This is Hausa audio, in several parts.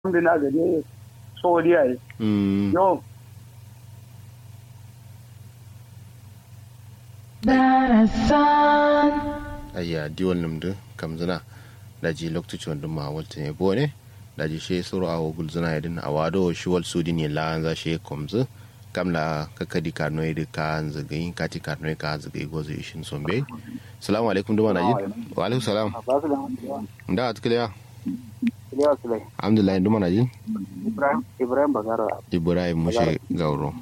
bina gade soriya yi Mm. yo darasan ayya diwol nimdu kam zina daji loktuci wanda ma walta ne bone daji she suru awo gul zina yadin awado shi wal sudi ne la za she komzu kam la kakadi karno yedi ka zagayi kati karno yedi ka zagayi gozo ishin sombe salamu alaikum duma na ji wa alaikum salam ba su da hantuwa da atkiliya iliya su lai alhamdulillah duma na ji ibrahim ibrahim bagara ibrahim mushe gauro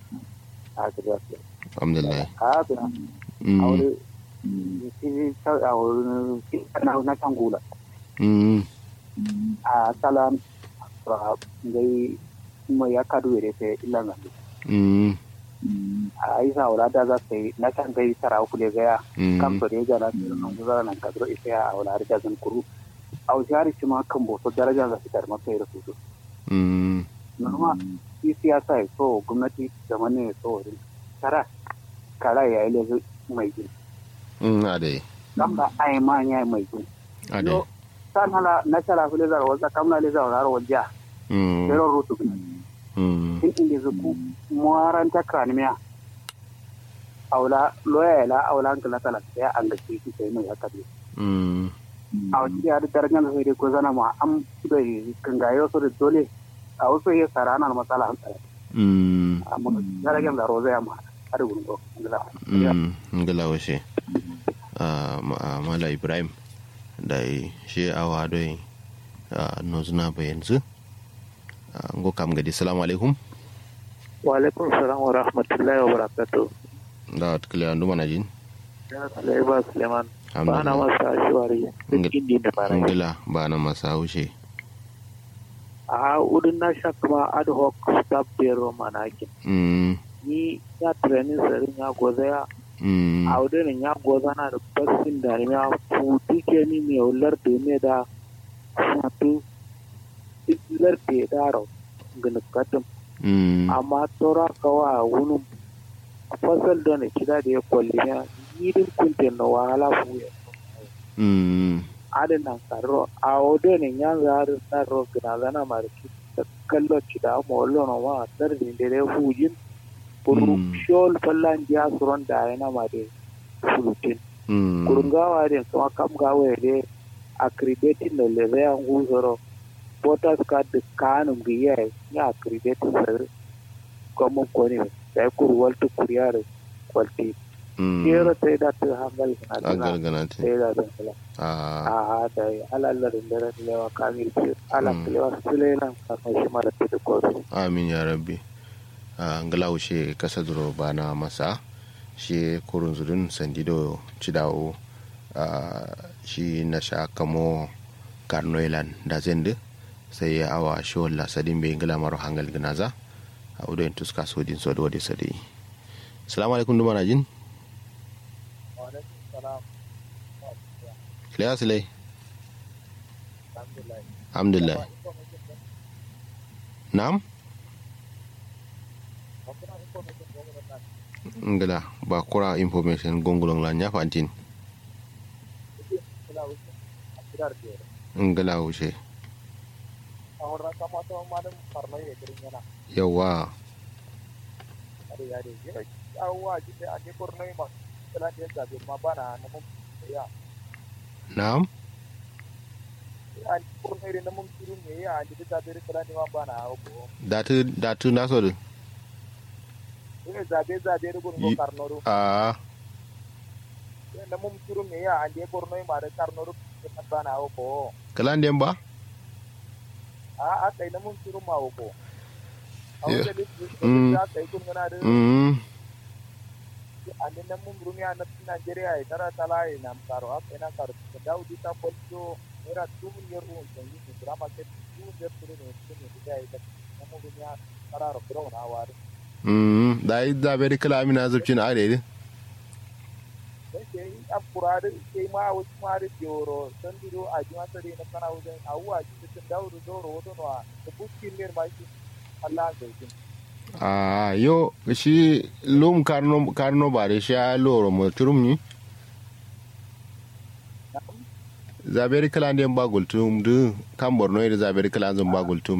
a kiriya su lai alhamdulillah a bina a Mm, wuri shi a wurin na na tangula mm, a salam a ngai mai ya kadu yare sai ilan gandu mm, a isa wala da za su yi na kan gai tara uku da gaya mm, kam to da ya gana da nan guzara nan kadro isa ya wala da zan kuru a wuce har shi ma kan boso daraja za su tar masa ya rasu mm, norma shi siyasa ya so gwamnati da mane ya so wurin tara kara ya yi lezu mai gini mm, ade kam da ai ma ya yi mai gini ade yo san hala na tara fi lezar wasa kam na lezar wasa wajja mm, zero rutu gina mm, in inda zuku muwaran ta kranimiya aula loya la aula hankala tala ya an gaske shi sai mai haka ne mm, a wasu ya da darajar da sai dai ko zana ma an da kangayo su da dole a wasu ya tsara ana matsala hankala mm, amma darajar da roza ya ma har gurin ko mm, ngala washe Ah, ma- ah, mala ibrahim da shi awa doi nozuna bayanzu ngo kam gadi salamu alaikum wa alaikum salam wa rahmatullahi wa barakatuh da watakila yanzu mana jin ya Sulaiman Suleiman ba na alhamdulillah masa shiwari Ngil- duk indi da fara ngila ba na masa haushe a udin na sha kuma ad hoc staff bureau manakin Mm, ni ya training sarin ya goza ya mm, a wurin ya goza na da basin da ya futu ke ni mai ular da ne da futu ilar da ya daro ginikatin mm, amma tora kawa wani fasal da na kida da ya kwalli ya yidin kuntin na wahala fuye mm, adana karo a wurin ya zari na ro gina zana mariki da kallo cida ma wallo na wa tsarin da ya fujin kuru Mm. shol fallan dia suron da yana ma de fulutin mm, kurungawa de kuma kam gawa de accrediting da le ya nguzoro voters card de kanum giya ya accrediting sir kuma ko ne da kuru waltu kuriyare kwalti mm. kero sai da ta hangal na An dana gargana te sai da da kala Ah, a a da alalla da dare lewa kamil ce ala Mm. lewa sulelan kamar shi mara ta ko amin ya rabbi Ah, ngala wushe kasa duro ba na masa shi kurun zudun sandido cidawo ah, shi na sha kamo karnoilan da zende sai ya awa shi wala sadin bai ngala maro hangal ginaza a udo in tuska sodin so da wadi sadi salamu alaikum duma na jin Kiliya silai alhamdulillah na'am ngala ba kura information gongulong la nya fantin ngala wuce yawa na'am datu datu na so Yi- a kalan dem ba Mm. mm ande na mun rumi a natin Nigeria ya tara tala ya nam karo a kai na karo da daudi ta kwallo era tumun yer ruwan da yi ne drama ke tumun yer turu ne su ne da ya ta na mun rumi a tara ro bro na wari mm da yi da bai kala amina zubcin are ne dan ke yi a kurare ke ma a wasu mare joro san diro a jima tare na kana wajen a wuwa ji da daudi zoro wato no a da buskin ne ma shi Allah zai kin a yo shi lum karno karno ba da shi a loro mo turum ni zaberi kala ndiyan ba gultum du kam borno ida zaberi kala zan ba gultum